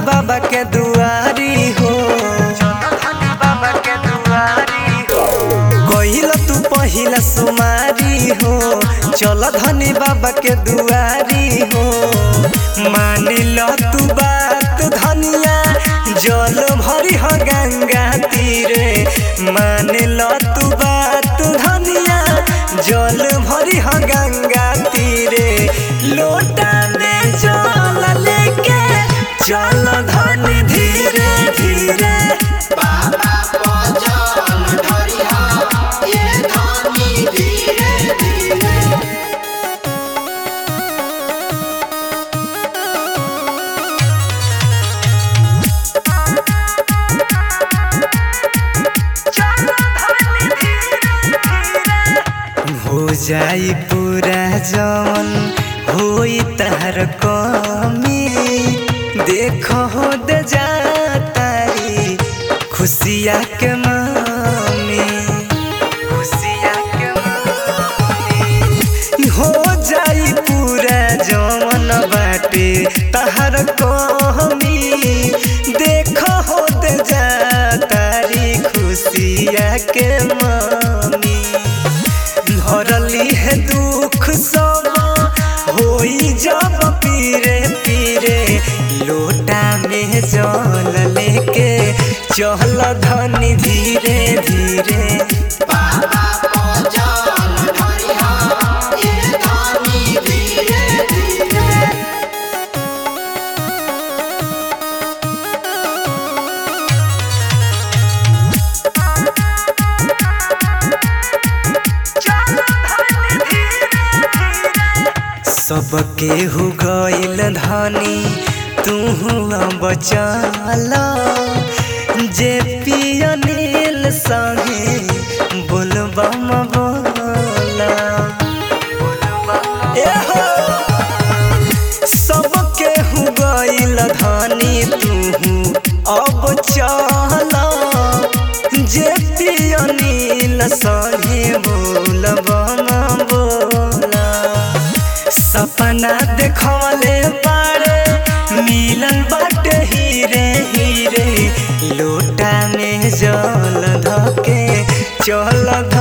बाबा के दुआरी हो बाबा के दुआरी हो कहिल तू पहिला सुमारी हो चल धनी बाबा के दुआरी हो मान लो तू बात धनिया जल भरी हो गंगा तीरे मान लो तू बात धनिया जल भरी हो गंगा तीरे लोटा में जल लेके चल धनी धीरे धीरे बाबा पजल धरिहा ये धनी धीरे धीरे हो जाई पूरा जवन होई तहर कमी देख हो दे जातारी खुशिया के मामी खुशिया के मामी हो जाई पूरा जवन बाटे तहर कमी देख हो दे जातारी खुशिया के मामी भरली है दुख सब होई जब पीरे पीरे लोटा में जल लेके चल धनी धीरे धीरे बाबा पजल धरिहा ये धनी धीरे धीरे सबके हो गइल धनी तू बचल जे पिया नील संगे बोलबम बोला एहो सबके हो गइल धनी तू अब चल जे पिया नील संगे बोलबम बोला सपना देखवले बारे मिलल बाटे हीरे हीरे लोटा में जल धके चल